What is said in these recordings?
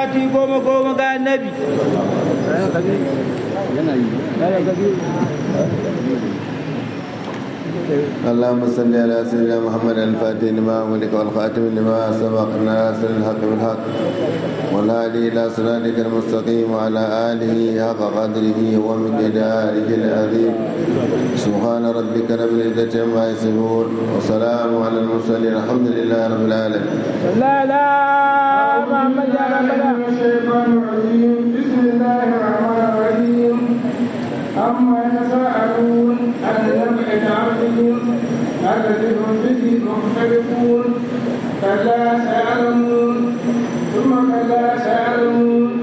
salati goma goma ga annabi اللهم صل على سيدنا محمد الفاتح لما أملك والخاتم لما سبق ناصر الحق بالحق والهادي إلى صراطك المستقيم وعلى آله حق قدره ومقداره العظيم سبحان ربك رب العزة عما يصفون وسلام على المرسلين الحمد لله رب العالمين لا لا محمد يا ربنا الشيطان الرجيم بسم الله الرحمن الرحيم أما يتساءلون عن النبع العظيم الذي هم به مختلفون كلا سيعلمون ثم كلا سيعلمون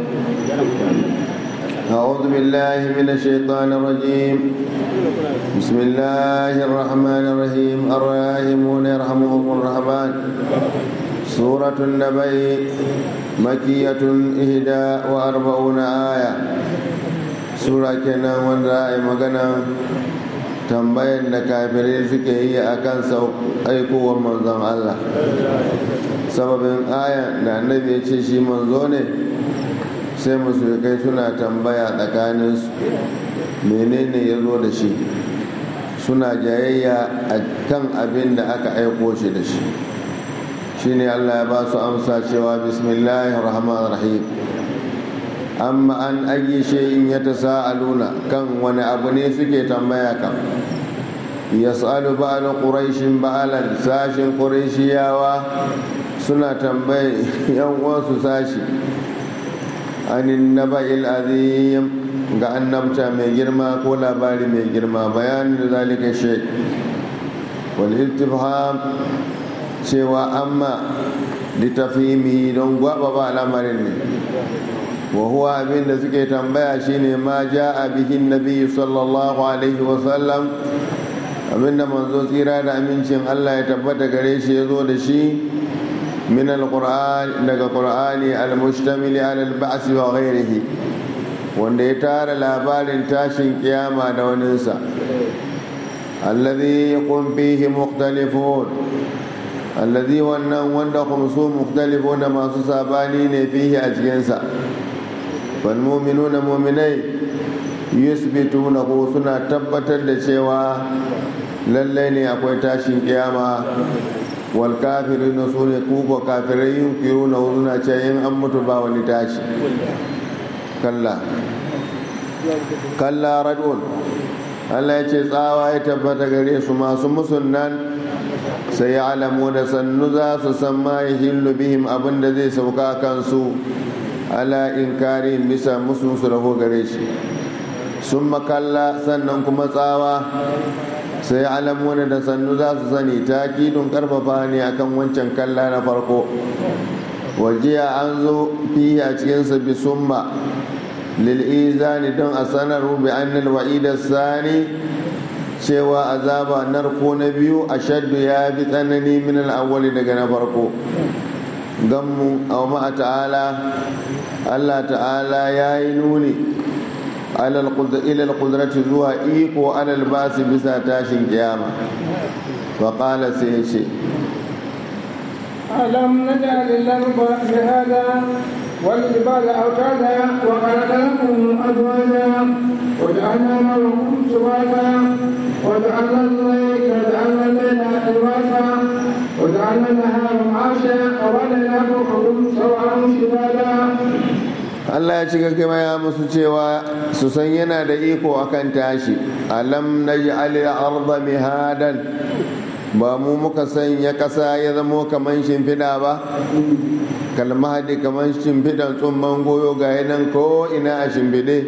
أعوذ بالله من الشيطان الرجيم بسم الله الرحمن الرحيم الراحمون يرحمهم الرحمن سورة النبي مكية إهدى وأربعون آية سورة كنا ونرأي مغنى tambayar da kafirai suke yi a kan aikowar manzon Allah sababin aya da annabi ya ce shi manzo ne sai musulkai suna tambaya tsakaninsu menene ya zo da shi suna jayayya a kan abin da aka aiko shi da shi shine allah ya ba su amsa cewa bismillahir rahmanir rahim amma an ayi in ya tasa'aluna kan wani abu ne suke tambaya kan yas'alu ba'al quraishin ba'alan sashin quraishiyawa suna tambaye yan uwansu sashi anin naba'il azim ga annabta mai girma ko labari mai girma bayanin da zalika shay wal istifham cewa amma litafhimi don gwaba ba al'amarin ne wa huwa abin da suke tambaya shine ma ja'a bihin nabi sallallahu alaihi wa sallam abinda manzo tsira da amincin Allah ya tabbata gare shi ya zo da shi من القرآن daga Qur'ani al-mustamil ala al-ba's wa ghayrihi wanda ya tara labarin tashin kiyama da waninsa alladhi yaqum fihi mukhtalifun alladhi wannan wanda khumsu mukhtalifun masu sabani ne fihi a cikin sa wal mu'minuna mu'minai yusbituna ko suna tabbatar da cewa lallai ne akwai tashin kiyama wal kafirina su ne kuka kafirai yin kiru na suna ce yin an mutu ba wani tashi kalla kalla radun Allah ya ce tsawa ya tabbata gare su masu musun nan sai ya alamu da sannu za su san ma ya hillu bihim abin da zai sauka kansu ala inkari bisa musun su raho gare shi sun makalla sannan kuma tsawa sai alamuna da sannu za su sani takidun karfafa ne akan wancan kalla na farko wajiya an zo fiye a cikinsa bi summa lil'izani don a sanar bi annal wa'ida sani cewa azaba narko na biyu a shaddu ya fi tsanani min al'awwali daga na farko gammu a ma'a ta'ala allah ta'ala ya yi nuni ilal kudrati zuwa iko alal basi bisa tashin kiyama wa qala sai ya ce ألم نجعل الأرض بهذا والجبال أوتادا وخلقناكم أزواجا وجعلنا معكم سباتا وجعلنا الليل وجعلنا الليل لباسا وجعلنا النهار معاشا ووليناكم حكم سواء شبابا Allah ya ci gaggama ya musu cewa su san yana da iko akan tashi alam naj'al al-ardha mihadan ba mu muka sanya ƙasa ya zamo kamar shimfiɗa ba kalmahadi kamar shimfiɗan tsumman goyo ga nan ko ina a shimfiɗe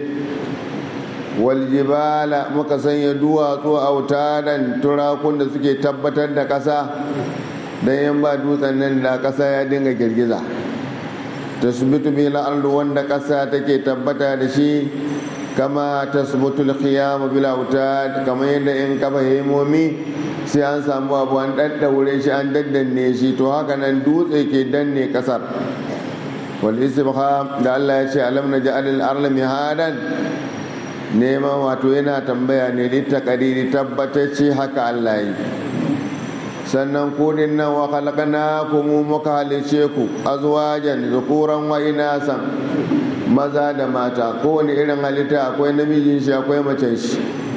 waljibala muka sanya duwatsu a wutaran turakun da suke tabbatar da ƙasa don yan ba dutsen nan da ƙasa ya dinga girgiza tasbitu bil ardu wanda ƙasa take tabbata da shi kama tasbutu al-qiyam bil autad kamar yadda in kafa hemomi sai an samu abu an daddaure shi an daddanne shi to haka nan dutse ke danne kasar wal istibham da Allah ya ce alam naj'al al-arda mihadan neman wato yana tambaya ne li taqdiri tabbatacce haka Allah yi sannan kudin nan wa khalaqnakum muka halice ku azwajan zukuran wa inasan maza da mata kowane irin halitta akwai namijin shi akwai macen shi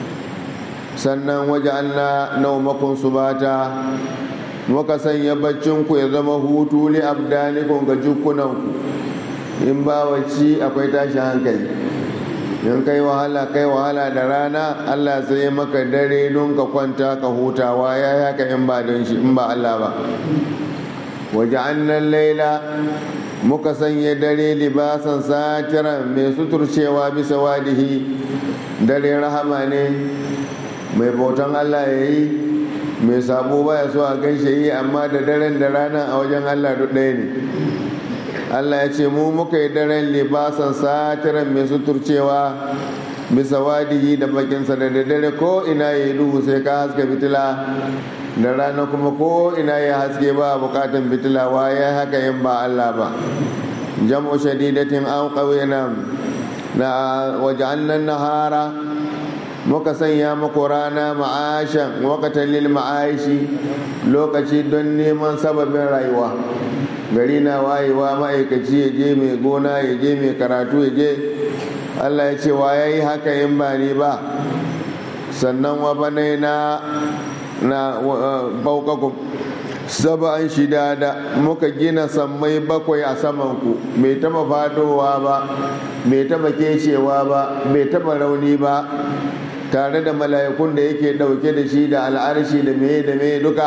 sannan waje Allah naumakun subata muka sanya baccin ku ya zama hutu li abdanikum ga jukkunan ku in ba wacce akwai tashin hankali in kai wahala kai wahala da rana Allah sai maka dare don ka kwanta ka hutawa ya haka in ba don shi in ba Allah ba waje annan laila muka sanya dare libasan satiran mai suturcewa bisa wadihi dare rahama ne mai bautan Allah ya yi mai sabo baya so a gaishe yi amma da daren da rana a wajen Allah duk ɗaya ne Allah ya ce mu muka yi daren libasan satiran mai suturcewa bisa wadihi da bakinsa da dare ko ina ya yi duhu sai ka haska fitila da rana kuma ko ina ya haske ba bukatan fitila waye haka yin ba Allah ba jam'u shadidatin an qawina na waja'alna nahara muka sanya muku rana ma'ashan waqatan lil ma'aishi lokaci don neman sababin rayuwa gari na wayewa ma'aikaci ya je mai gona ya je mai karatu ya je Allah ya ce wa yayi haka yin ba ni ba sannan wa banaina na baukakum saba'an shida da muka gina sammai bakwai a samanku bai taba fadowa ba bai taba kecewa ba bai taba rauni ba tare da mala'ikun da yake dauke da shi da al'arshi da meye da meye duka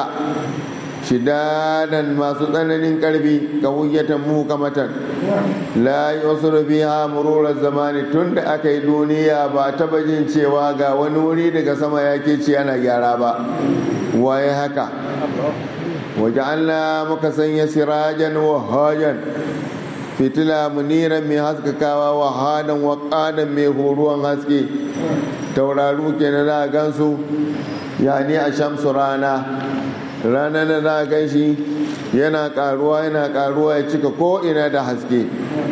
shidadan masu tsananin karfi ka hujjatan muhkamatan la yusru biha mururar zamani tun da aka yi duniya ba taba jin cewa ga wani wuri daga sama ya ke ci ana gyara ba waye haka waje Allah muka sanya sirajan wahajan fitila muniran mai haskakawa wahadan waƙadan mai horuwan haske tauraru ke na za a gansu yani a shamsu rana rana na za a gan shi yana karuwa yana karuwa ya cika ko'ina da haske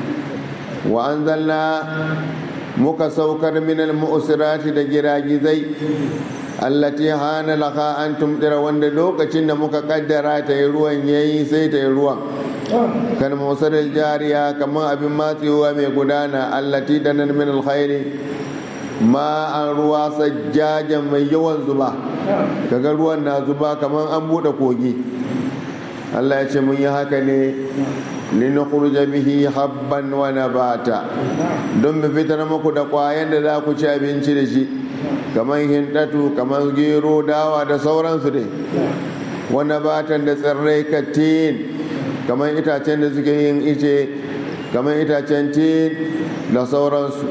wa an zalla muka saukar minal mu'usirati da giragizai allati hana laka an tumdira wanda lokacin da muka kaddara ta yi ruwan yayi sai ta yi ruwan kan musarar jariya kamar abin matsewa mai gudana allati da nan min alkhairi ma an ruwa sajjajen mai yawan zuba kaga ruwan na zuba kamar an bude kogi Allah ya ce mun yi haka ne linukhruja bihi habban wa nabata don mu fitar muku da kwayan da za ku ci abinci da shi kamar hindatu kamar gero dawa da sauransu dai wanda batan da tsirrai katin kamar itacen da suke yin ice kamar itacen tin da sauransu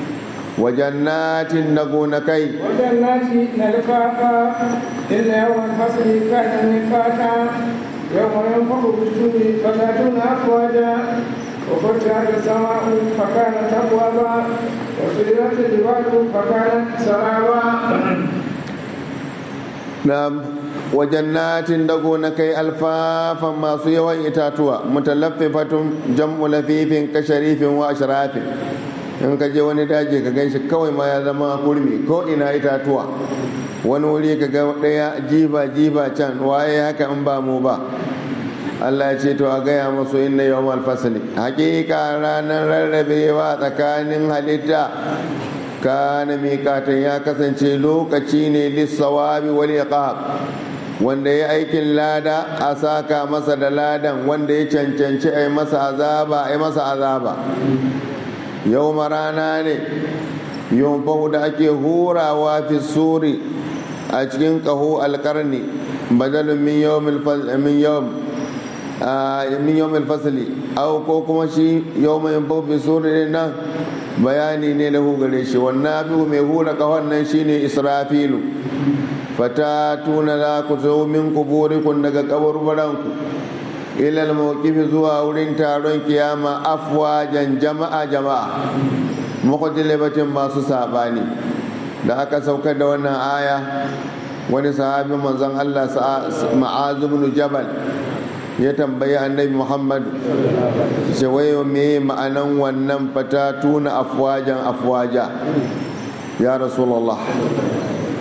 wajannatin na gonakai وجنات نلفافا إن يوم الفصل كان ميقاتا يوم ينفخ بالسور فتاتون أفواجا وفتحت السماء فكانت أبوابا وسيرت الجبال فكانت سرابا na wajannatin da gonakai alfafan masu yawan itatuwa mutalaffifatun jam'u lafifin kasharifin wa ashrafin in ka je wani daji ka gan shi kawai ma ya zama kurmi ko ina itatuwa wani wuri ka ga ɗaya jiba jiba can waye haka in ba mu ba Allah ya ce to a gaya masu inna yawmal fasli hakika ranar rarrabewa tsakanin halitta kana miƙatan ya kasance lokaci ne lissawabi wal iqab wanda ya aikin lada a saka masa da ladan wanda ya cancanci a yi masa azaba a yi masa azaba yau rana ne yau da ake hurawa fi suri a cikin ƙaho alƙarni badalin min yau min yau min yau fasali au ko kuma shi yau mai fi suri nan bayani ne na gare shi wannan abu mai hura ƙahon nan shine israfilu fata tuna za ku zo min kuburikun daga kaburburanku ilal mawqifi zuwa wurin taron kiyama afwajan jama'a jama'a muqtalibatin masu sabani da aka saukar da wannan aya wani sahabi manzon Allah ma'az ibn jabal ya tambayi annabi Muhammad ce wayo me ma'anan wannan fata tuna afwajan afwaja ya rasulullah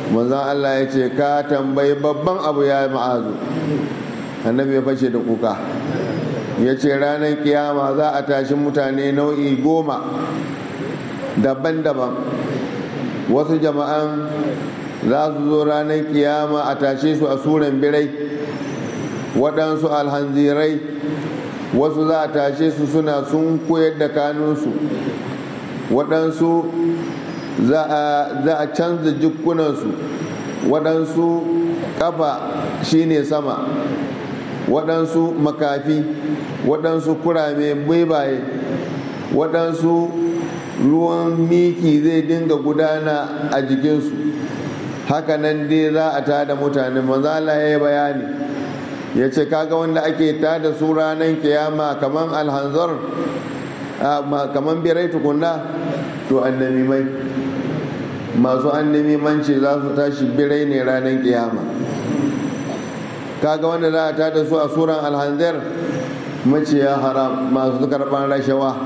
manzon Allah ya ce ka tambayi babban abu ya ma'azu annabi ya fashe da kuka ya ce ranar kiyama za a tashi mutane nau'i goma daban-daban wasu jama'an za su zo ranar kiyama a tashe su a suran birai waɗansu alhanzirai wasu za a tashe su suna sun koyar da kanunsu waɗansu za a canza jikunansu waɗansu ƙafa shine sama waɗansu makafi waɗansu kurame baibaye waɗansu ruwan miki zai dinga gudana a jikinsu hakanan dai za a tada mutane manzala ya yi bayani ya ce kaga wanda ake tada su ranar kiyama kaman alhanzar kaman birai tukunna to annabi mai masu annabi manci za su tashi birai ne ranar kiyama kaga wanda za a tada su a suran alhanzar maciya haram masu karban rashawa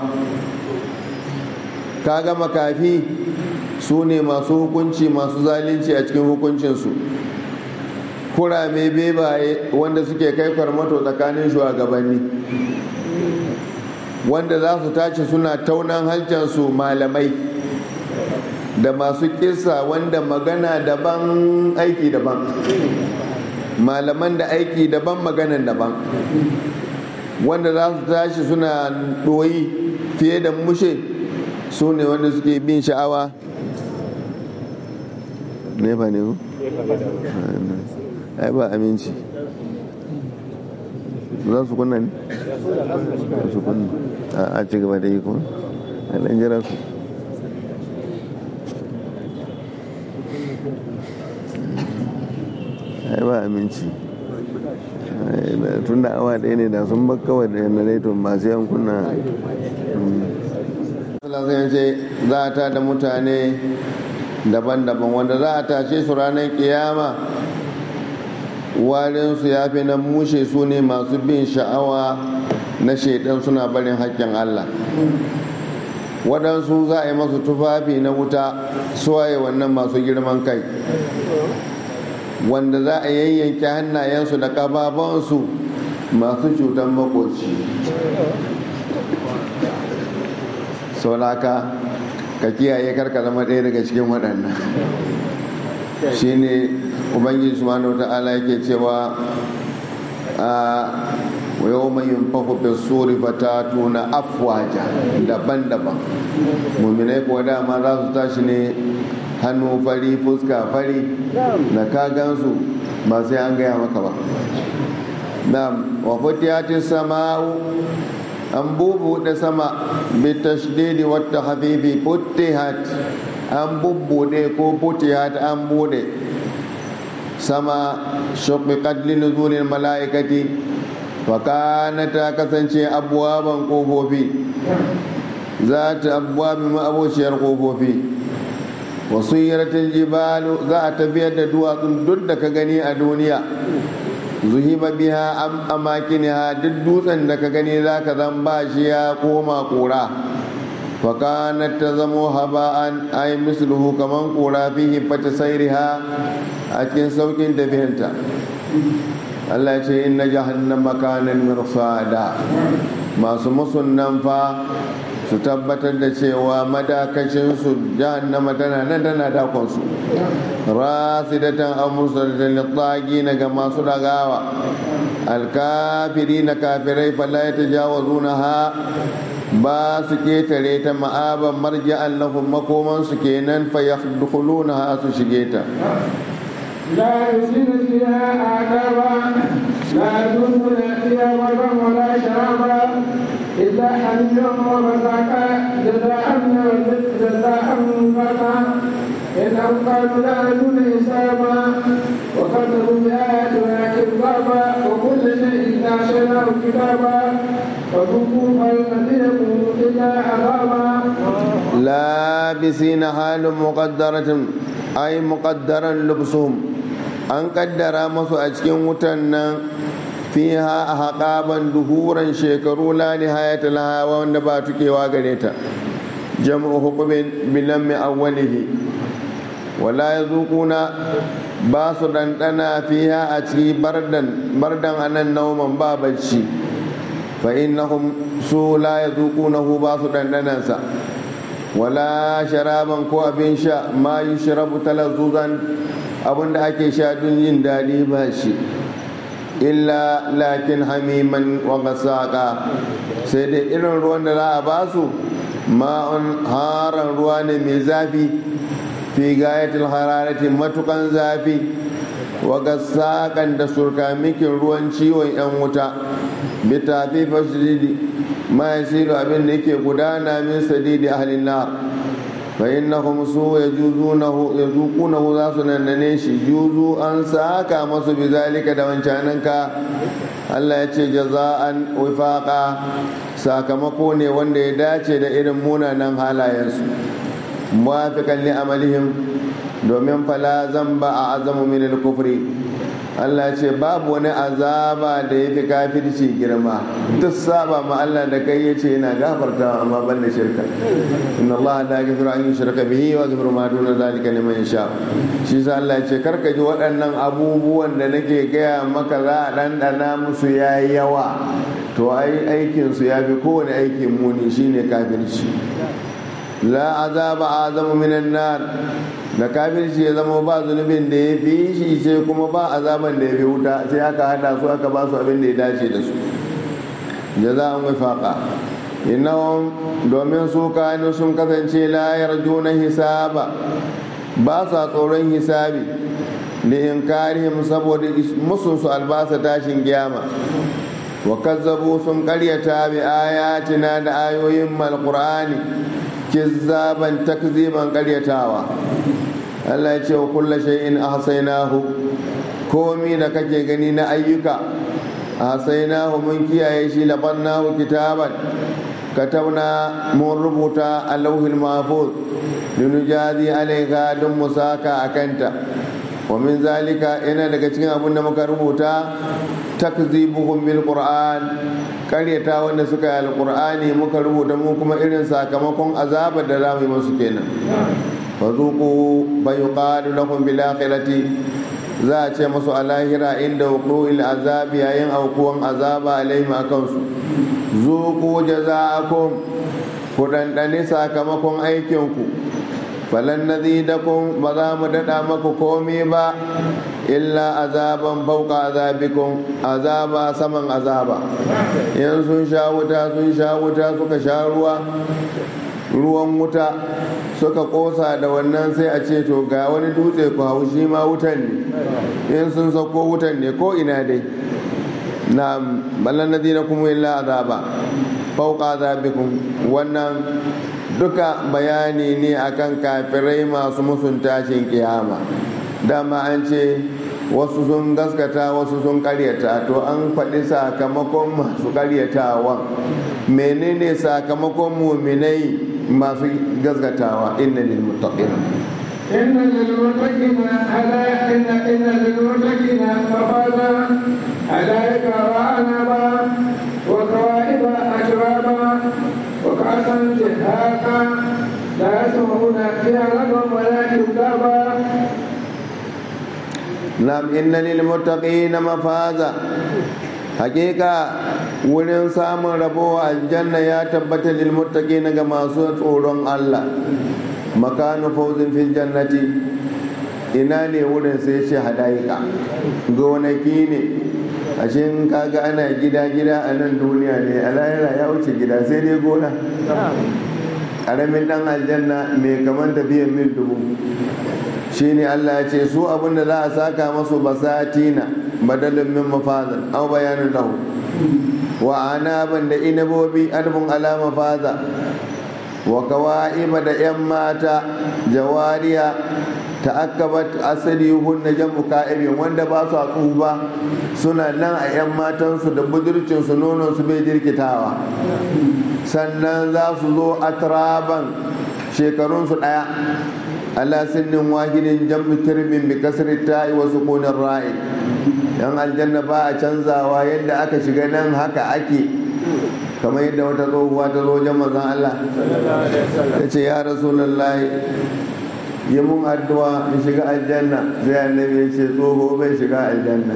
kaga makafi su ne masu hukunci masu zalunci a cikin hukuncinsu kurame bebaye wanda suke kai farmato tsakanin shugabanni wanda za su tashi suna taunan halcansu malamai da masu kisa wanda magana daban aiki daban malaman da aiki daban maganan daban wanda za su tashi suna ɗoyi fiye da mushe su ne wanda suke bin sha'awa nefa ne ku? ai ba aminci za su kunna ne? su kunna a ci gaba da yi kuma a ɗan jira su ai ba aminci tun da awa ɗaya ne da sun bakawa da yanareton masu yankuna ce za ta da mutane daban-daban wanda za a tashe su ranar kiyama warinsu ya fi na mushe su ne masu bin sha'awa na shaidan suna barin haƙƙin allah waɗansu za a yi masu tufafi na wuta suwaye wannan masu girman kai wanda za a yayyanke hannayensu da ƙafafansu masu cutar makoci saulaka ka kiyaye karka zama ɗaya daga cikin waɗannan shine ubangiji subhanahu ta'ala yake cewa a yau mai yin fahofin suri fata tuna afwaja daban-daban muminai kuwa dama za su tashi ne hannu fari fuska fari da ka gansu ba sai an gaya maka ba na wafatiyatin sama'u an bubuɗe sama bi tashdidi wata habibi puttihat an bubbuɗe ko puttihat an buɗe sama shuqiqat li nuzulil mala'ikati fa kana ta kasance abwaban kofofi za ta abwabi ma'abociyar kofofi wasu yaratin jibalu za a tafiyar da duwatsun duk da ka gani a duniya zuhiba biha am amakiniha duk dutsen da ka gani za ka zan ba shi ya koma kura fakanat ta zamo haba'an ay misluhu kaman kura fi hifati sairiha a cikin saukin tafiyanta Allah ce inna jahannama kanan mirsada masu musunnan fa su tabbatar da cewa madakacinsu jahannama tana nan tana dakonsu rasidatan amursalatan littagi na ga masu dagawa alkafiri na kafirai fala ya tajawazuna ha ba su ketare ta ma'aban marja'an lahum makomansu kenan fa yadkhuluna ha su shige ta لا يسين فيها عذابا لا يذوقون فيها برا ولا شرابا إلا حميما وغساقا جزاء جزاء وفاقا إنهم قالوا لا يرجون حسابا وكذبوا بآياتنا كذابا وكل شيء أحصيناه كتابا فذوقوا فلن يكون إلا عذابا لابسين حال مقدرة أي مقدرا لبسهم an kaddara masu a cikin wutan nan fiha a haƙaban duhuran shekaru la nihayata laha wanda ba tukewa gare ta jam'u hukumin bilan mai awwalihi wala ya zuƙuna ba su ɗanɗana fiya a ciki bardan anan nauman ba bacci fa innahum su la ya zuƙunahu ba su ɗanɗanansa wala sharaban ko abin sha ma yi shirabu talazuzan abinda ake sha don yin daɗi ba shi illa lakin hamiman wa gasaka sai dai irin ruwan da za a ba su ma'un haran ruwa ne mai zafi fi gayatul hararati matukan zafi wa gasakan da surkamikin ruwan ciwon yan wuta bi tafi fasdidi ma yasiru abin da yake gudana min sadidi ahlin nar fa innahum su yajuzunahu yazuqunahu za su nannane shi juzu an saka masu bi zalika da wancananka Allah ya ce jaza'an wifaqa sakamako ne wanda ya dace da irin munanan halayensu muwafiqan li amalihim domin fala zamba a azamu min al-kufri Allah ce babu wani azaba da ya fi kafirci girma duk saba ma Allah da kai ya ce yana gafarta amma ban da shirka inna Allah la yaghfiru an yushraka bihi wa yaghfiru ma duna zalika liman yasha shi sa Allah ya ce karka ji waɗannan abubuwan da nake gaya maka za a ɗanɗana musu yayi yawa to ai aikin su ya fi kowane aikin muni shine kafirci la azaba azamu minan nar da kafirci ya zama ba zunubin da ya fi shi sai kuma ba azaban da ya fi wuta sai aka hada su aka ba su abin da ya dace da su jaza'an wifaqa innahum domin su kanu sun kasance la yarjuna hisaba ba sa tsoron hisabi da inkarihim saboda musun su albasa tashin kiyama wa kazzabu sun karyata bi ayatina da ayoyin malqur'ani kizzaban takziban karyatawa Allah ya ce wa kulla shay'in ahsaynahu komi da kake gani na ayyuka ahsaynahu mun kiyaye shi labannahu kitaban katabna mun rubuta a lauhin mahfuz linujazi alaiha don musaka akanta wa min zalika yana daga cikin abin da muka rubuta takzibuhum bil qur'an karyata wanda suka yi alqur'ani muka rubuta mu kuma irin sakamakon azabar da za mu yi musu kenan fazuku bai yuqalu lahum bil akhirati za a ce musu a lahira inda wuqu'il azabi yayin aukuwan azaba alaihim akan su zuku jaza'akum ku dandane sakamakon aikin ku falan nazidakum ba za mu dada maku komai ba illa azaban fauka azabikum azaba saman azaba in sun sha wuta sun sha wuta suka sha ruwa ruwan wuta suka kosa da wannan sai a ce to ga wani dutse ku hau shi ma wutan ne in sun sauko wutan ne ko ina dai na ballan nadina kuma illa azaba fauka azabikum wannan duka bayani ne akan kafirai masu musun tashin kiyama dama an ce wasu sun gaskata wasu sun karyata to an faɗi sakamakon masu karyatawan menene sakamakon muminai masu gaskatawa inna lil muttaqin إن للمتقين ألا إن إن للمتقين مفازا حدائق وأعنابا وكواعب أترابا وكأسا دهاقا لا يسمعون فيها لغوا ولا كذابا nam inna lil muttaqina mafaza hakika wurin samun rabo aljanna ya tabbata lil muttaqina ga masu tsoron Allah makanu fawzin fil jannati ina ne wurin sai shi hadaika gonaki ne ashe in kaga ana gida gida a nan duniya ne a lahira ya wuce gida sai dai gona ƙaramin ɗan aljanna mai kaman tafiyan mil dubu shine Allah ya ce su abin da za a saka masu basatina badalin min mafazan au bayanin lahu wa anaban da inabobi albun ala mafaza wa kawa'iba da yan mata jawariya ta'akkabat asali hunna jam'u ka'ibin wanda ba su tsufa suna nan a yan matansu da budurcinsu nononsu bai jirkitawa sannan za su zo atraban shekarunsu ɗaya ala sinnin wahidin jam'u tirbin bi kasri ta'i wa sukunin ra'i yan aljanna ba a canzawa yadda aka shiga nan haka ake kamar yadda wata tsohuwa ta zo wajen manzon Allah ta ce ya rasulullahi yi mun addu'a in shiga aljanna sai annabi ya ce tsoho bai shiga aljanna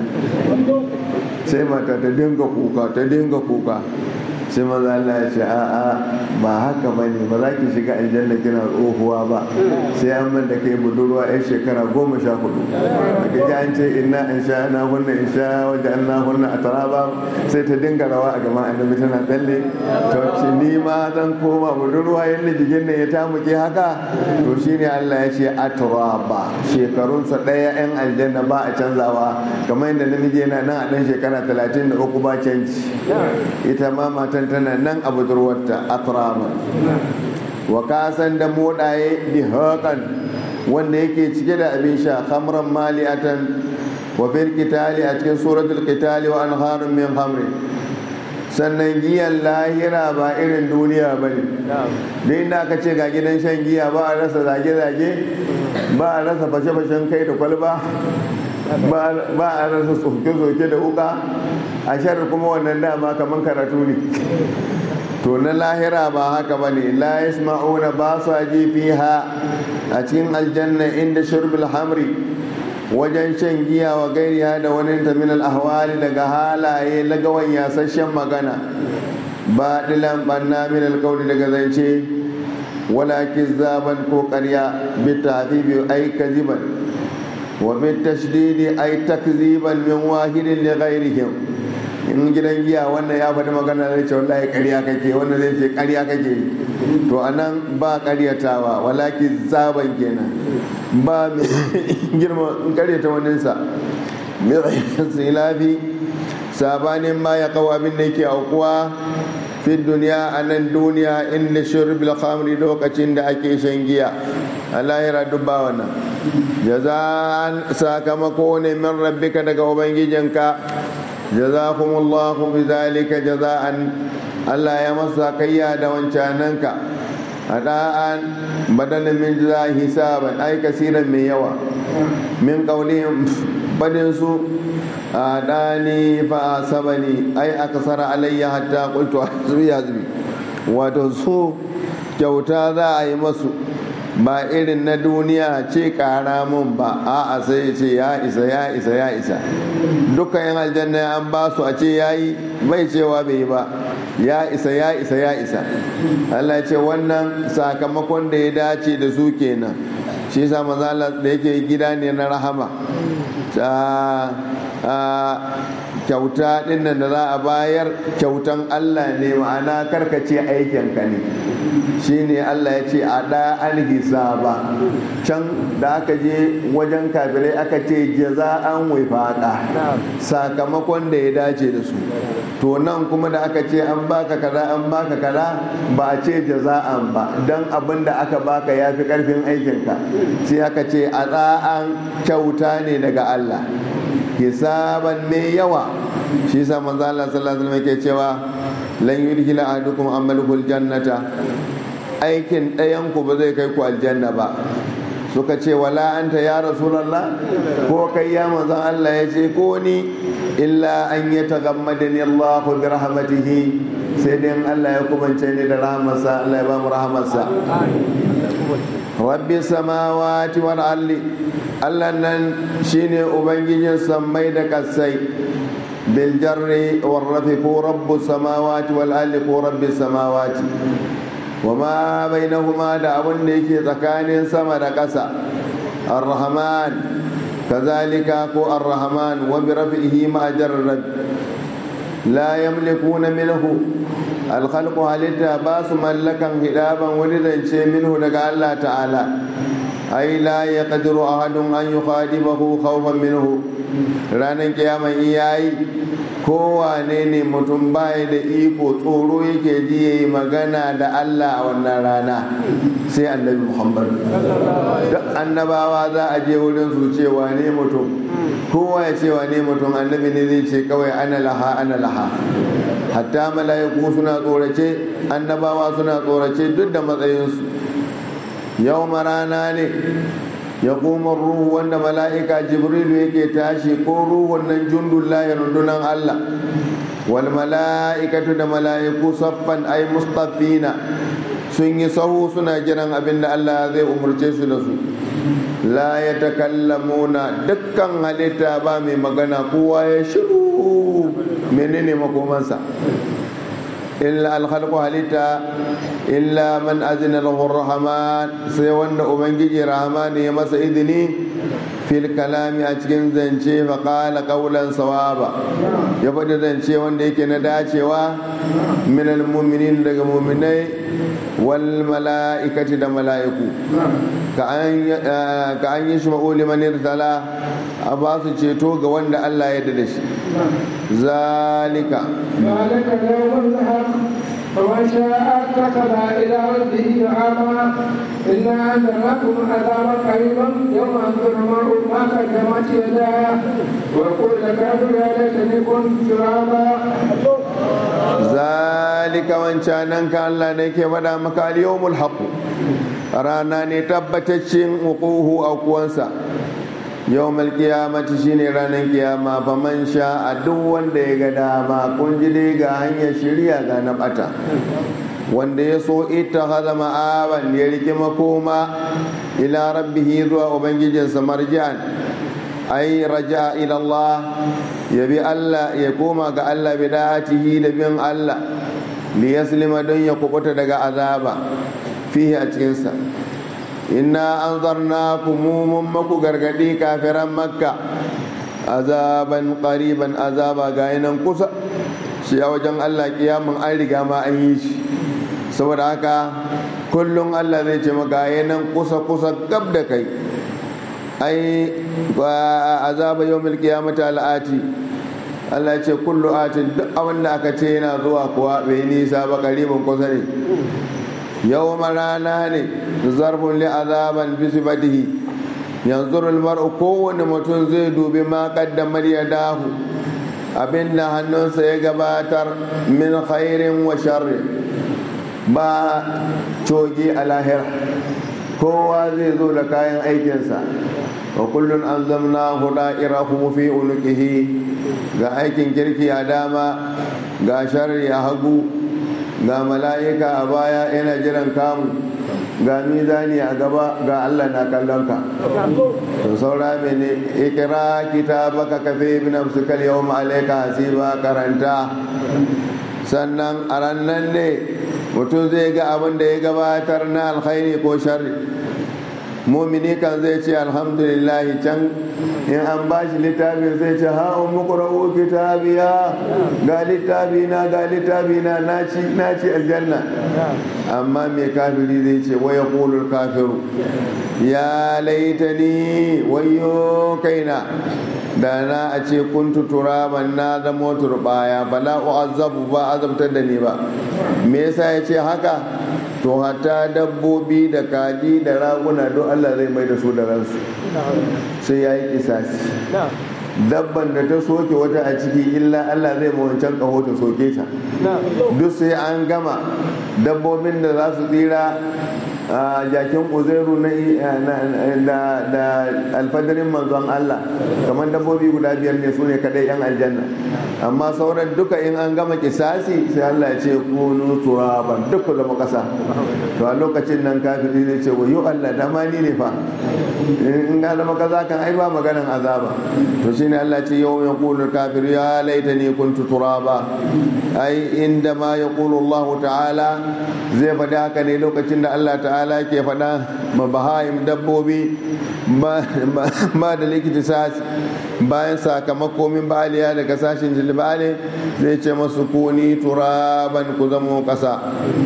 sai mata ta dinga kuka ta dinga kuka sai maza Allah ya ce a'a ba haka ba ne ba za ki shiga aljanna kina tsohuwa ba sai an man da kai budurwa yan shekara goma sha hudu da ji an ce inna in sha na hunna in sha wajen an na hunna a taraba sai ta dinga rawa a gama annabi tana tsalle to ce ni ma zan koma budurwa yadda jikin nan ya tamuke haka to shine Allah ya ce a taraba shekarunsa ɗaya yan aljanna ba a canzawa kamar yadda namiji yana nan a ɗan shekara talatin da uku ba canji ita ma matan tana nan a budurwarta atrama wa kasan da modaye bi haƙan wanda yake cike da abin sha khamran mali'atan wa fil qitali a cikin suratul qitali wa anharun min khamrin sannan giyan lahira ba irin duniya ba ne da inda aka ce ga gidan shan giya ba a rasa zage-zage ba a rasa fashe-fashen kai da kwalba ba a rasa soke-soke da wuka a shar kuma wannan dama kamar karatu ne to na lahira ba haka ba ne la yasma'una ba su ji fiha a cikin aljanna inda shurbil hamri wajen shan giya wa gairiya da wani min ahwali daga halaye lagawan yasasshen magana ba dilan banna min alkauli daga zance wala kizzaban ko karya bi tafibi ai kaziban wa bi tashdidi ai takziban min wahidin li ghairihim in gidan giya wannan ya faɗi magana zai ce wallahi ƙarya kake wannan zai ce ƙarya kake to anan ba ƙaryatawa walaki zaban kenan ba mai girma in ƙaryata waninsa mai silafi sabanin ma ya kawo abin da yake aukuwa fi duniya a nan duniya inda shirbil khamri lokacin da ake shan giya lahira duk ba wannan jaza'an sakamako ne min rabbika daga ubangijinka jazakumullahu bi zalika jaza'an Allah ya masa kayya da wancananka ada'an badalin min jaza hisaban ai kasiran mai yawa min qaulihim badin su adani fa sabani ai akasara alayya hatta qultu hasbi hasbi wato su kyauta za a yi masu ba irin na duniya ce kara mun ba a'a sai ce ya isa ya isa ya isa dukkan yan aljanna an ba su a ce ya yi bai cewa bai yi ba ya isa ya isa ya isa Allah ce wannan sakamakon da ya dace da su kenan shi yasa manzo Allah da yake gida ne na rahama kyauta dinnan da za a bayar kyautan Allah ne ma'ana karkace aikinka ne shine Allah ya ce a ɗa'an hisaba can da aka je wajen kafirai aka ce jaza'an wifaqa sakamakon da ya dace da su to nan kuma da aka ce an baka kaza an baka kaza ba a ce jaza'an ba dan abin da aka baka ya fi karfin aikinka sai aka ce a ɗa'an kyauta ne daga Allah hisaban mai yawa shi yasa manzo Allah sallallahu alaihi wasallam yake cewa lan yudkhila ahadukum amaluhu jannata aikin ɗayan ku ba zai kai ku aljanna ba suka ce wala anta ya rasulullah ko kai ya manzon Allah ya ce ko ni illa an yataghammadani Allah bi rahmatihi sai dai Allah ya kubance ni da rahmarsa Allah ya ba mu rahmarsa rabbi samawati wal ardi Allah nan shine ubangijin sammai da kasai bil jarri war rafi ko rabbu samawati wal ardi ko rabbi samawati wama bainahuma da abin da yake tsakanin sama da ƙasa ar-rahman kazalika ko ar-rahman wa bi rafihi ma jarrad la yamlikuna minhu al-khalqu halitta ba su mallakan hidaban wani zance minhu daga Allah ta'ala ai la yaqdiru ahadun an yukhadibahu khawfan minhu ranan kiyama iyayi kowane ne mutum baya da iko tsoro yake ji ya yi magana da Allah a wannan rana sai annabi Muhammad duk annabawa za a je wurin su ce wane mutum kowa ya ce wane mutum annabi ne zai ce kawai ana laha ana laha hatta mala'iku suna tsorace annabawa suna tsorace duk da matsayinsu yau rana ne ya kuma ruhu wanda mala'ika jibrilu yake tashi ko ruhun nan jundullahi rundunan Allah wal mala'ikatu da mala'iku saffan ai mustafina sun yi sahu suna jiran abin da Allah zai umarce su da su la ya takallamuna dukkan halitta ba mai magana kowa ya shiru menene makomansa illa alkhalqu halitta illa man azina lahu rahman sai wanda ubangiji rahman ya masa idini fil kalami a cikin zance fa qala qawlan sawaba ya faɗi zance wanda yake na dacewa min almu'minin daga mu'minai wal mala'ikati da mala'iku ka an yi shima'u liman irtala a ba su ceto ga wanda Allah ya da shi zalika ذلك اليوم الحق فمن شاء اتخذ الى ربه مآبا انا انذرناكم عذابا قريبا يوم انظر المرء ما قدمت يداه ويقول الكافر يا ليتني كنت ترابا zalika wancanan ka Allah ne ke faɗa maka al-yawmul haqq rana ne tabbataccen uquhu a kuwansa yawmal qiyamati shine ranar kiyama fa man sha a duk wanda ya ga dama kun ji dai ga hanyar shirya ga na bata wanda ya so ita haza ma'aban ya rike makoma ila rabbihi zuwa ubangijinsa marji'an ai raja ila Allah ya bi Allah ya koma ga Allah bi da'atihi da bin Allah li yaslima don ya kubuta daga azaba fihi a cikinsa inna anzarnakum mun maku gargadi kafiran makka azaban qariban azaba ga nan kusa shi a wajen Allah kiyamun an riga ma an yi shi saboda haka kullum Allah zai ce maka nan kusa kusa gab da kai ai azaba yawmil qiyamati al'ati Allah ce kullu atin duk abin da aka ce yana zuwa kuwa bai nisa ba karibin kusa ne yau rana ne zarfin li azaban bi sifatihi yanzu mar'u kowane mutum zai dubi ma kaddamar ya dahu abin da hannunsa ya gabatar min khairin wa sharri ba cogi a lahira kowa zai zo da kayan aikinsa wa kullun an zamna huda'irahu fi unuqihi ga aikin kirki a dama ga sharri a hagu ga mala'ika a baya yana jiran kamu ga mizani a gaba ga Allah na kallon ka to saura mene ikira kitabaka kafe bi nafsika al-yawma alayka hasiba karanta sannan a rannan ne mutum zai ga abin da ya gabatar na alkhairi ko sharri mumini kan zai ce alhamdulillah can in an ba shi littafi zai ce ha'un mukura'u kitabiya ga littafi na ga littafi na na ci aljanna amma mai kafiri zai ce waya kulul kafiru ya laitani wayo kaina da na a ce kuntu turaban na zamo turbaya fala u'azzabu ba azabtar da ni ba me yasa ya ce haka to hatta dabbobi da kaji da raguna don Allah zai mai da su da ransu sai ya yi kisasi dabban da ta soke wata a ciki illa Allah zai wancan kaho ta soke ta duk sai an gama dabbobin da za su tsira a jakin uzairu da alfadarin manzon Allah kamar dabbobi guda biyar ne su ne kadai yan aljanna amma sauran duka in an gama kisasi sai Allah ya ce kunu turaban duk zama kasa to a lokacin nan kafiri zai ce wayo Allah dama ni ne fa in ga zama kaza kan ai ba maganan azaba to shine Allah ce yau ya kulu kafir ya laitani kuntu turaba ai inda ma ya kulu Allah ta'ala zai faɗi haka ne lokacin da Allah ta'ala ke faɗa ma bahaim dabbobi ba da likita sasi bayan sakamako min ba'aliya daga sashin jilbale zai ce masu kuni turaban ku zamo ƙasa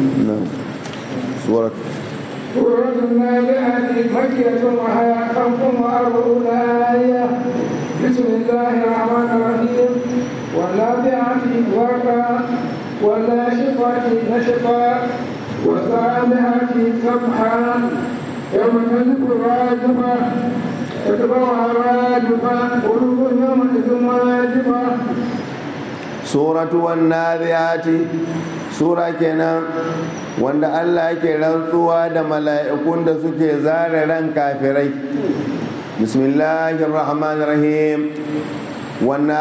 surat سورة النازعات مكية وهي خمس وأربعون آية بسم الله الرحمن الرحيم والنازعات غرقا والناشطات نشطا والسابحات سبحا يوم تجد الراجفة تتبعها الراجفة قلوب يومئذ واجفة سورة والنازعات sura kenan wanda Allah yake rantsuwa da mala'ikun da suke zare ran kafirai bismillahir rahmanir rahim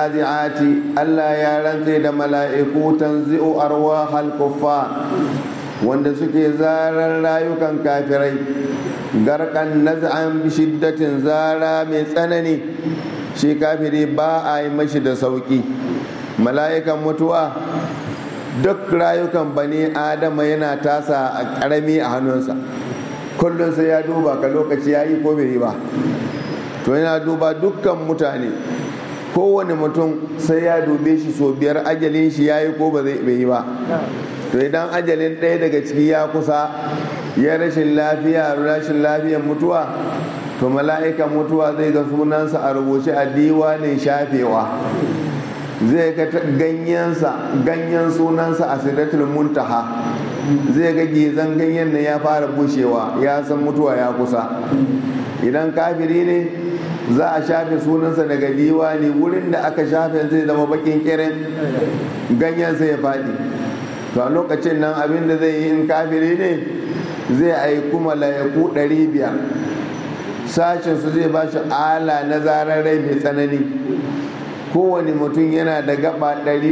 والنازعات Allah ya rantse da mala'iku tanzi'u arwahal kuffar wanda suke zarar rayukan kafirai garkan naz'an bi shiddatin zara mai tsanani shi kafiri ba a yi mashi da sauki mala'ikan mutuwa duk rayukan bani adama yana tasa a ƙarami a hannunsa kullum sai ya duba ka lokaci ya yi ko bai yi ba to yana duba dukkan mutane kowane mutum sai ya dube shi so biyar ajalin shi ya yi ko ba zai yi ba to idan ajalin ɗaya daga ciki ya kusa ya rashin lafiya rashin lafiyar mutuwa to mala'ikan mutuwa zai ga sunansa a rubuce a diwanin shafewa zai ga ganyensa ganyen sunansa a sidatul muntaha zai ga gizan ganyen nan ya fara bushewa ya san mutuwa ya kusa idan kafiri ne za a shafe sunansa daga diwani wurin da aka shafe zai zama bakin kirin ganyen sai ya faɗi to a lokacin nan abin da zai yi in kafiri ne zai aiku malayaku ɗari biyar sashensu zai ba shi ala na zarar rai mai tsanani kowane mutum yana da gaba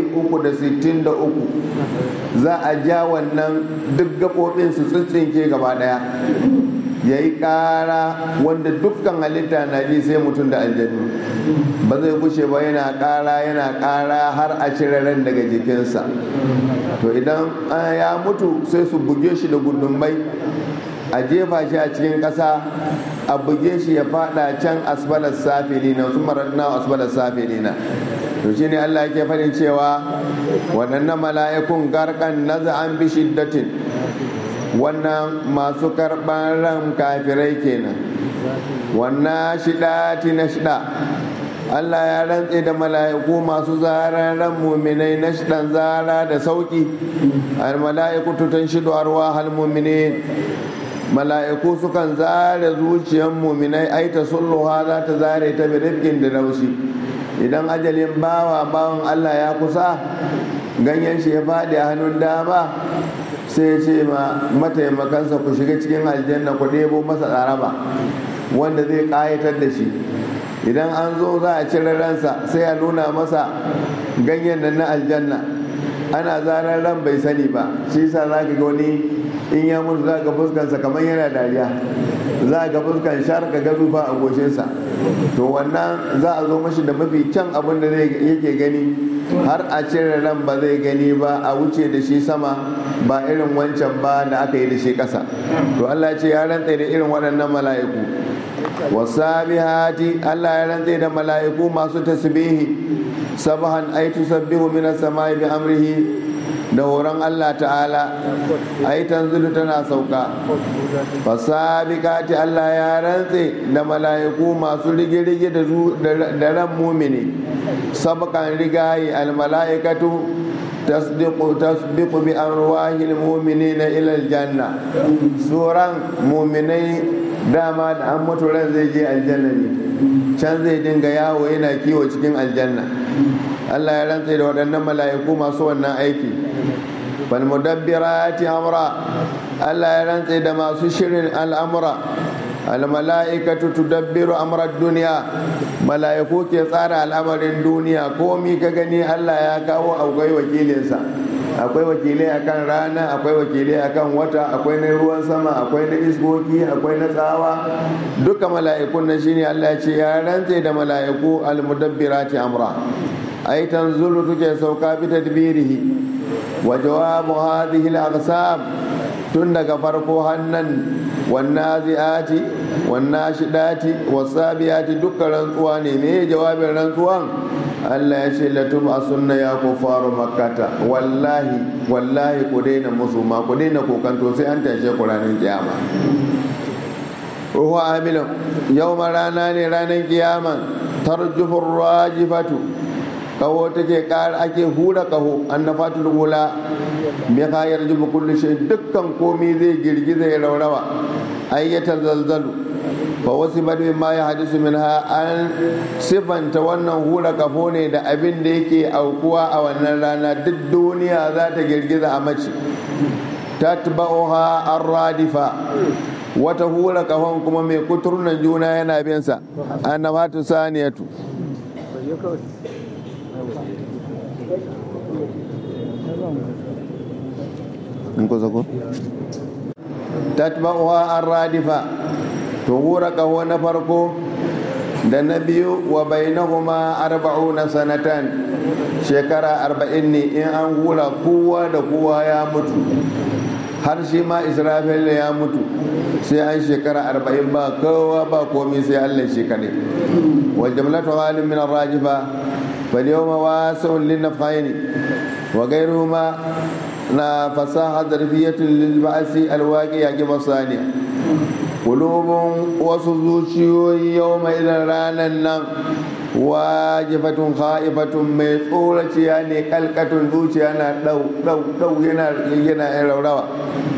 363 za a ja wannan duk gaɓoɓin su tsintsinke gaba ɗaya ya yi ƙara wanda dukkan halitta na ji sai mutum da aljanu ba zai gushe ba yana ƙara yana ƙara har a cire ran daga jikinsa to idan ya mutu sai su buge shi da gudunmai a jefa shi a cikin ƙasa a buge shi ya fada can asbalar safilina su maradna asbalar safilina to shi ne Allah yake faɗin cewa waɗannan mala'ikun garkan naza'an bi shiddatin wannan masu karɓar ran kafirai kenan wannan shidati na shida Allah ya rantse da mala'iku masu zarar ran muminai na shidan zara da sauki al mala'iku tutan shidu arwa hal muminin mala'iku sukan zare zuciyar muminai ai ta sulluha za ta zare ta bi rifkin da laushi idan ajalin bawa bawan Allah ya kusa ganyen shi ya faɗi a hannun dama sai ce ma mataimakansa ku shiga cikin aljanna ku ɗebo masa tsaraba wanda zai ƙayatar da shi idan an zo za a cire ransa sai a nuna masa ganyen nan na aljanna ana zarar ran bai sani ba shi sa za ka ga wani in ya mutu za ga fuskansa kamar yana dariya za ga fuskan shar ka ga zufa a goshinsa to wannan za a zo mashi da mafi kyan abin da yake gani har a cire ran ba zai gani ba a wuce da shi sama ba irin wancan ba da aka yi da shi ƙasa to Allah ce ya rantse da irin waɗannan mala'iku wasabihati Allah ya rantse da mala'iku masu tasbihi sabahan ay tusabbihu minas samai bi amrihi da horon Allah ta'ala ai tanzilu tana sauka fasabikati Allah ya rantse da mala'iku masu rige-rige da ran mumini sabakan rigayi almala'ikatu tasdiqu tasbiqu bi arwahil mu'minina ila aljanna suran mu'minai dama da an mutu ran zai je aljanna ne can zai dinga yawo yana kiwo cikin aljanna Allah ya rantse da waɗannan mala'iku masu wannan aiki falmudabbirati amra Allah ya rantse da masu shirin al'amura almala'ikatu tudabbiru amrar duniya mala'iku ke tsara al'amarin duniya komi ka gani Allah ya kawo akwai wakilinsa akwai wakilai akan rana akwai wakilai akan wata akwai na ruwan sama akwai na iskoki akwai na tsawa duka mala'ikun nan shine Allah ya ce ya rantse da mala'iku almudabbirati amra ay tanzulu tuke sauka bi tadbirihi wa jawabu hadhihi al-aqsam tun daga farko hannan wannazi'ati wannashidati wasabiyati dukkan rantsuwa ne me jawabin rantsuwan Allah ya ce latum asunna ya kufaru makkata wallahi wallahi ku daina musu ma ku daina kokanto sai an tashe ku ranar kiyama ruhu amilun yau rana ne ranar kiyama tarjufur rajifatu kaho take kara ake hura kaho annafatul ula bi khayar jubu kullu shay dukkan komai zai girgiza ya raurawa ayyata zalzalu fa wasu badu ma ya hadisu minha an sifanta wannan hura kafo ne da abin da yake aukuwa a wannan rana duk duniya za ta girgiza a mace tatba'uha ar-radifa wata hura kafon kuma mai kuturnan juna yana bin sa annabatu saniyatu in kusa ko tatba'uha ar-radifa to hura kaho na farko da na biyu wa bainahuma arba'una sanatan shekara arba'in ne in an hura kowa da kowa ya mutu har shi ma israfil ya mutu sai an shekara arba'in ba kowa ba komi sai allah shi kadai wa jamlatu halin min rajifa fal yawma wasi'un lin nafhaini wa ghayruhuma na fasaha zarfiyatun lil ba'si al waqi'a kibasaniya kulubun wasu zuciyoyi yau mai idan ranar nan wajifatun ha'ifatun mai tsoraciya ne kalkatun zuciya na dau dau dau yana yana raurawa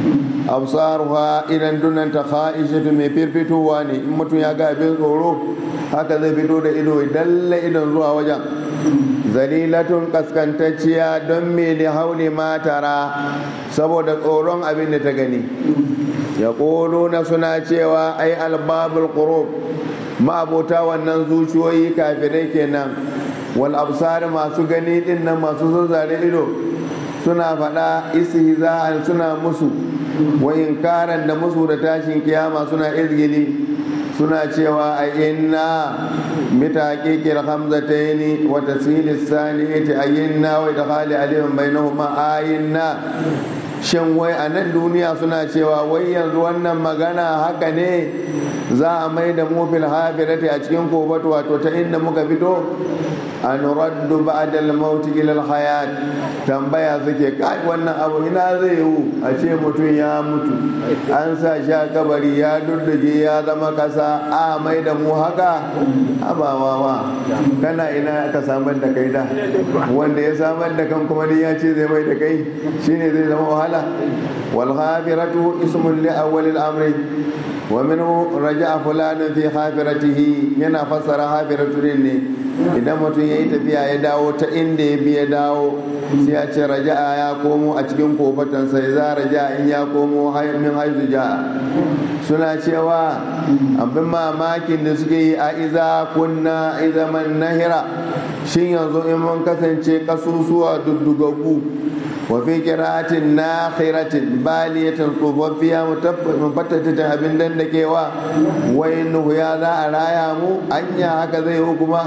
absaruha idan dunanta ha'ishatu mai firfitowa ne in mutum ya ga abin tsoro haka zai fito da ido dalle idon zuwa wajen zalilatun kaskantacciya don me da hauli matara saboda tsoron abin da ta gani ya na suna cewa ai albabul qurub ma'abota wannan zuciyoyi kafirai kenan wal absar masu gani din nan masu zazzare ido suna faɗa istihza'an suna musu wa inkaran da musu da tashin kiyama suna izgili suna cewa a inna mitaqiqil hamzataini wa tasil as-saniyati ayinna wa idkhali alifin bainahuma ayinna shin wai a nan duniya suna cewa wai yanzu wannan magana haka ne za a mai da mu fil hafirati a cikin kobatu wato ta inda muka fito an raddu ba'da al-maut ila al-hayat tambaya suke kai wannan abu ina zai yiwu a ce mutum ya mutu an sa shi a kabari ya dudduge ya zama kasa a mai da mu haka abawawa kana ina ka samar da kai da wanda ya samar da kan kuma ya ce zai mai da kai shine zai zama wahala wal hafiratu ismun li awwal al-amri wa minhu raja'a fulanun fi hafiratihi yana fassara hafiratu ne idan mutum ya yi tafiya ya dawo ta inda ya bi ya dawo sai ya ce raja'a ya komo a cikin kofatansa ya za raja'a in ya komo min haizu ja'a suna cewa abin mamakin da suke yi a iza kunna izaman nahira shin yanzu in mun kasance kasusuwa duddugaggu wa fi qira'atin nakhiratin baliyatin tsofaffiya mufattatatin abin dandakewa wai nuhu ya za a raya mu anya haka zai yi kuma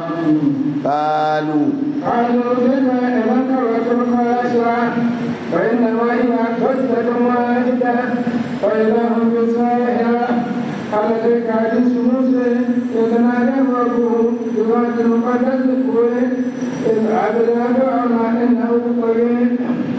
qalu قالوا بما إذا كرة خاسرة فإنما هي كتلة واحدة فإذا هم بالساهرة التي كانت موسى إذ نادى ربه بواد المقدس طول إذ عبد فرعون إنه قريب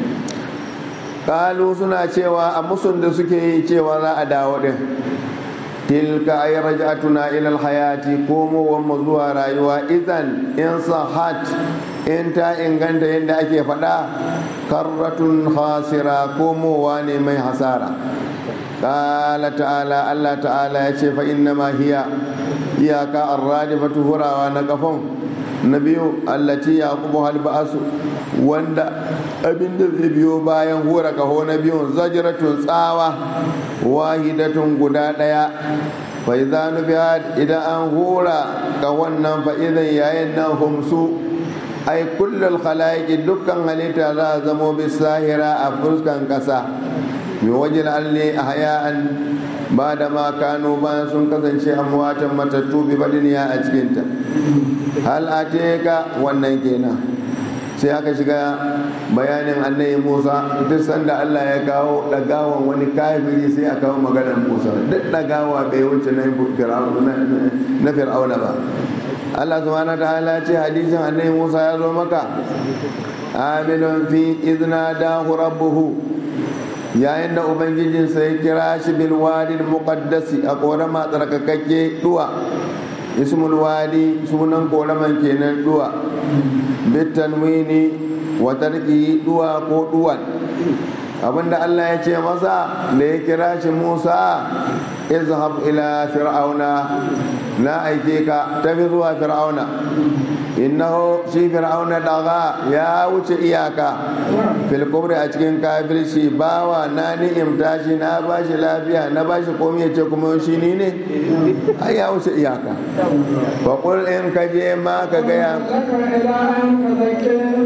kalu suna cewa a musun da suke yi cewa za a dawo din tilka ay raj'atuna ila alhayati komowar mu zuwa rayuwa idan in sahat in ta inganta yadda ake faɗa karratun khasira komowa ne mai hasara qala ta'ala Allah ta'ala ya ce fa innama hiya iyaka arradifatu hurawa na kafan na biyu allati yaqubu hal ba'su wanda abin da zai biyo bayan hura kaho na biyun zajratun tsawa wahidatun guda daya fa idza nufihat idan an hura kahon nan fa idan yayin nan humsu ai kullul khalaiqi dukkan halitta za a zamo bisahira a fuskan kasa min wajil alli ahya'an ba da ma kano bayan sun kasance amwatan matattu bi badiniya a cikinta hal ateka wannan kenan sai aka shiga bayanin annabi Musa duk sanda Allah ya kawo dagawan wani kafiri sai a kawo maganar Musa duk dagawa bai wuce na na fir'auna ba Allah subhanahu ta'ala ce hadisin annabi Musa ya zo maka amilun fi izna dahu rabbuhu yayin da ubangijinsa ya kira shi bil wadi muqaddasi a korama tsarkakakke duwa ismul wadi sunan koraman kenan duwa bitanwini wa tarki duwa ko duwan abinda Allah ya ce masa da ya kira shi Musa izhab ila fir'auna na aike ka tafi zuwa fir'auna innahu shi fir'auna daga ya wuce iyaka fil kubri a cikin kafirci bawa na ni'imta shi na bashi lafiya na bashi komai ya ce kuma shi ni ne ai ya wuce iyaka fa qul in ka je ma ka gaya لك إلى أن تذكر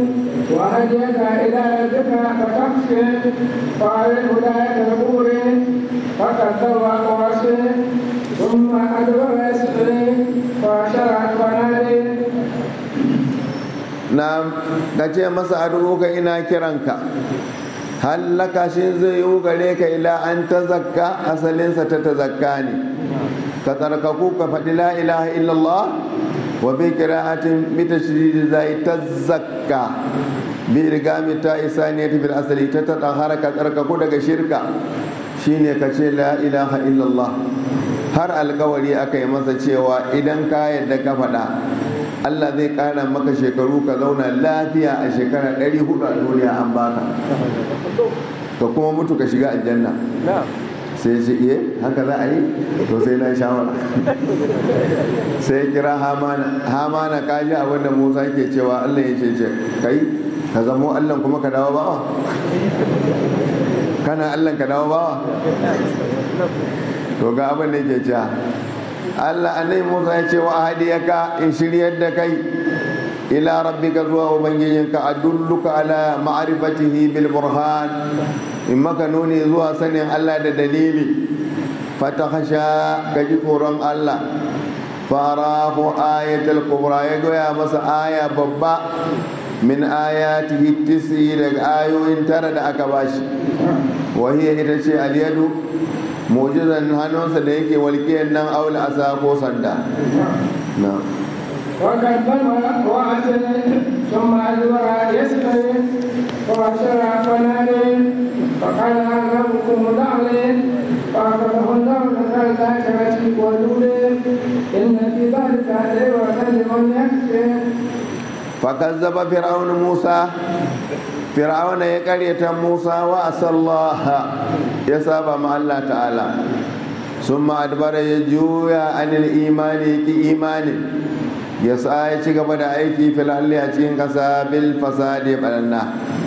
وهديك إلى ربك فتخشى فعليه هداية الأمور فكذب وعصي ثم أدبر يسعي فشرع فنادي na ka ce masa aduka ina kiranka hallaka shi zai yi gare ka ila an ta zakka asalinsa ta ta zakka ne ka tsarkaku ka faɗi la ilaha illallah wa bi qira'atin bi tashdid zai ta zakka bi rigami ta isaniyati bil asali ta ta haraka tsarkaku daga shirka shine ka ce la ilaha illallah har alkawari aka yi masa cewa idan ka yadda ka faɗa Allah zai ƙara maka shekaru ka zauna lafiya a shekara 400 a duniya an baka ka kuma mutu ka shiga aljanna sai ce iye haka za a yi to sai na shawara sai kira hamana hamana ka ji abin da musa ke cewa Allah ya ce ce kai ka zamo Allah kuma ka dawo bawa kana Allah ka dawo bawa to ga abin da ke cewa Allah annai Musa ya ce wa hadiyaka in shiryar da kai ila rabbika zuwa ubangijinka adulluka ala ma'rifatihi bil burhan in maka nuni zuwa sanin Allah da dalili fatakhasha ka ji tsoron Allah farahu ayatul kubra ya goya masa aya babba min ayatihi tisi daga ayoyin tara da aka bashi wahiya ita ce alyadu mujizan hannunsa da yake walƙiyar nan aula asa ko sanda na وكذب وعسل ثم أدبر يسعي وبشر فنادي فقال ربكم دعني فأخذه الله نكال الآخرة والأولى إن في ذلك لعبرة لمن يخشى فكذب فرعون موسى فرعون يقرية موسى وأسى الله يسابى مع الله تعالى ثم أدبر يجويا عن الإيمان كي إيمان يسعى يشيك بدا أيكي في الأهل أتين كسا بالفساد بلنا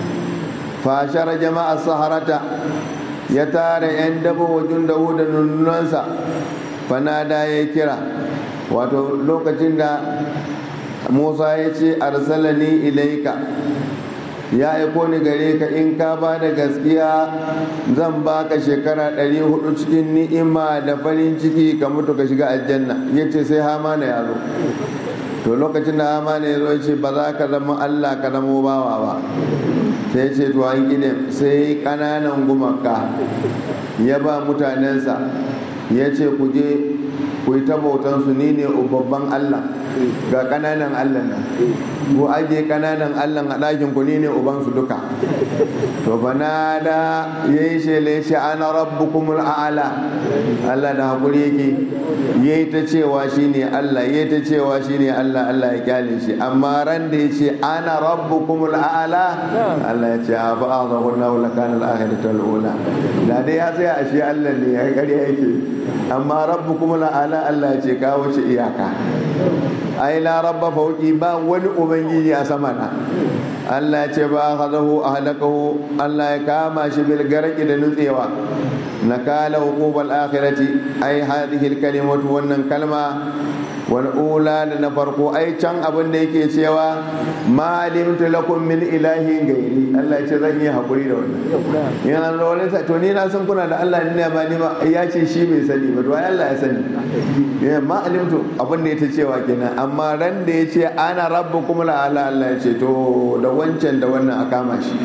فاشر جماعة السهرة يتار يندب وجنده دنونسا فنادى يكرا wato lokacin da musa ya ce arsalani ilaika ya aiko ni gare ka in ka ba da gaskiya zan baka shekara 400 cikin ni'ima da farin ciki ka mutu ka shiga aljanna ya ce sai hamana ya zo to lokacin da hamana ya zo ya ce ba za ka zama allah ka zama bawa ba sai ya ce to an gine sai kananan gumaka ya ba mutanensa ya ce ku je ku yi ta bautansu ni ne babban allah ga kananan allah nan ko ajiye kananan allah a ɗakin ku ni ne ubansu duka to bana da ya yi shele shi ana rabbukumul a'ala allah da hakuri yake ya yi ta cewa shi ne allah ya yi ta cewa shi ne allah allah ya kyale shi amma ran da ya ce ana rabbukumul a'ala allah ya ce a fa'a zahun na wula kanar akhiratul ula da dai ya tsaya a shi allah ne ya ƙarya yake amma rabbukumul a'ala allah ya ce kawo shi iyaka ai la rabba fauki ba wani ubangiji a sama na Allah ya ce ba hadahu ahlakahu Allah ya kama shi bil garqi da nutsewa nakala uqubal akhirati ai hadhihi al kalimatu wannan kalma wal ula da na farko ai can abin da yake cewa ma alimtu lakum min ilahin gairi Allah ya ce zan yi hakuri da wannan yana da wani to ni na san kuna da Allah ne ba ni ba ya ce shi bai sani ba to ai Allah ya sani ya ma alimtu abin da yake cewa kenan amma ran da ya ce ana rabbukum la ala Allah ya ce to da wancan da wannan a kama shi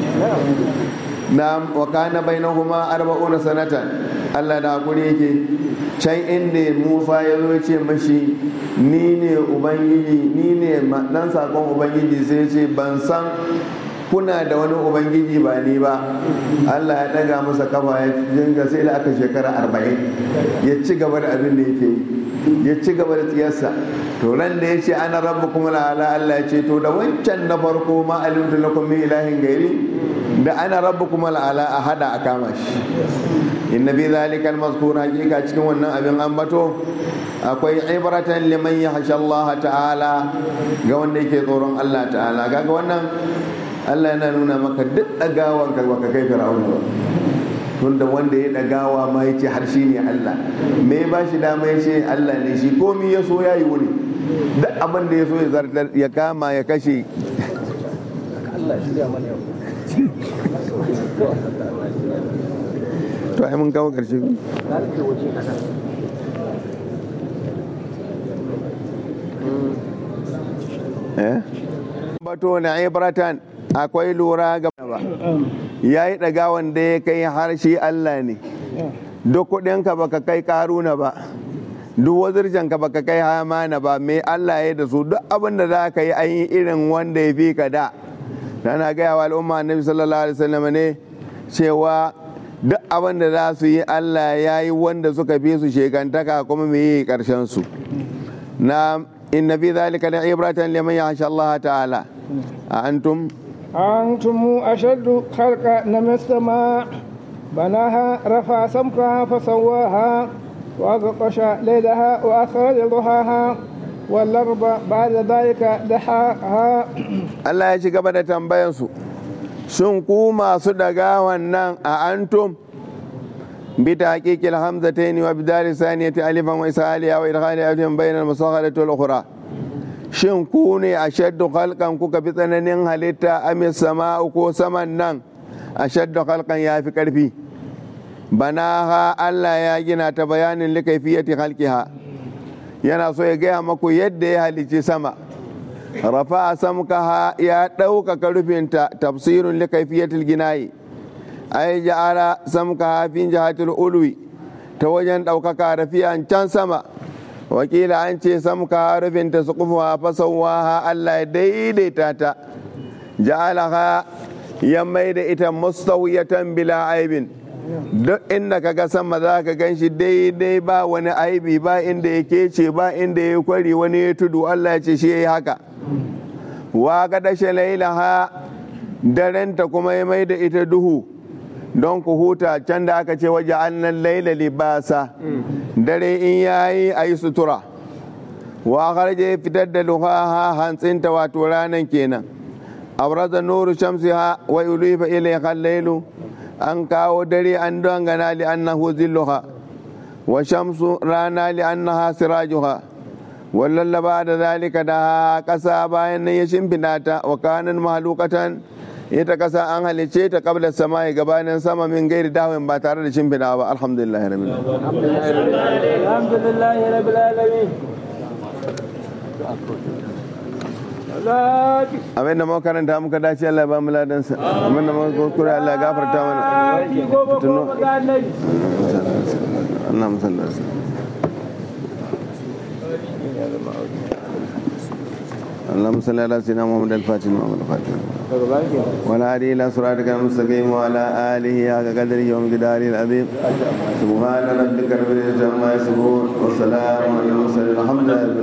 na wa kana bainahuma arba'una sanatan Allah da hakuri yake can inda Musa ya zo ce mashi ni ne ubangiji ni ne dan sakon ubangiji sai ce ban san kuna da wani ubangiji ba ni ba Allah ya daga masa kafa ya dinga sai da aka shekara arba'in ya ci gaba da abin da yake yi ya ci gaba da tsiyarsa to ran da ya ce ana rabu kuma la'ala Allah ya ce to da wancan na farko ma alimtu lakum min ilahin gairi da ana rabu kuma la'ala a hada a kama shi inna bi zalika al-mazkur hakika cikin wannan abin ambato akwai ibratan liman yahsha Allah ta'ala ga wanda yake tsoron Allah ta'ala kaga wannan Allah yana nuna maka duk dagawan ka baka kai fir'auna ba tunda wanda ya dagawa ma yace har shi ne Allah me ba shi dama yace Allah ne shi komi ya so yayi wuni duk abin da ya so ya zartar ya kama ya kashe to ai mun kawo ƙarshe eh bato na ibratan akwai lura ga ba ya yi ɗaga wanda ya kai harshe Allah ne duk kuɗinka baka kai karuna ba duk wazirjanka baka kai hamana ba mai Allah ya da su duk abin da za ka yi an yi irin wanda ya fi ka da tana gaya wa al'umma annabi sallallahu alaihi wasallam ne cewa duk abin da za su yi Allah ya yi wanda suka fi su shekantaka kuma mai yi karshen su na inna fi zalika la ibratan liman yahsha Allah ta'ala a antum أنتم أشد خلقا من السماء بناها رفع سمكها فسواها وأغطش ليلها وأخرج ضحاها والأرض بعد ذلك دحاها Allah ya ci gaba da tambayansu shin ku masu daga wannan a antum bi tahqiqil hamzatayn wa bidal saniyati alifan wa isaliya wa idkhali alifin bayna al-musaghharati wal ukhra shin ku ne ashaddu khalqan kuka fi tsananin halitta amis sama'u ko saman nan ashaddu khalqan ya fi karfi banaha Allah ya gina ta bayanin likaifiyati khalqiha yana so ya gaya maku yadda ya halicci sama rafa samkaha ya ɗaukaka rufinta tafsirun likaifiyatil ginayi ai ja'ala samkaha fi jihatil ulwi ta wajen ɗaukaka rafiyan can sama wakila an ce samkaha rufinta su kufuwa fasawaha Allah ya daidaita ta ja'alaha ya mai da ita mustawiyatan bila aibin duk inda ka ga sama za ka gan shi daidai ba wani aibi ba inda ya kece ba inda ya kwari wani ya tudu Allah ya ce shi ya yi haka wa ga dashe lailaha darenta kuma ya mai da ita duhu don ku huta can da aka ce waje annan laila libasa dare in yayi a yi sutura wa harje fitar da luhaha hantsinta wato ranan kenan abraza nuru shamsiha wa ulufa ilayha lailu an kawo dare an dangana li annahu zilluha wa shamsu rana li annaha sirajuha wallallaba da zalika da ƙasa bayan nan ya shimfiɗa ta wa kanan mahalukatan ita ƙasa an halice ta kabla sama ya gabanin sama min gairi dawin ba tare da shimfiɗa ba alhamdulillah rabbil الحمد لله رب العالمين لا abin da muka karanta muka dace Allah ya ba mu ladansa abin da muka kuskure Allah ya gafarta mana تجي قوم قوم قال النبي اللهم صل وسلم اللهم صل على سيدنا محمد الفاتح محمد الفاتح وعلى آله إلى صراطك المستقيم وعلى آله حق قدره ومقداره العظيم سبحان ربك رب العزة عما يصفون والسلام على المرسلين الحمد لله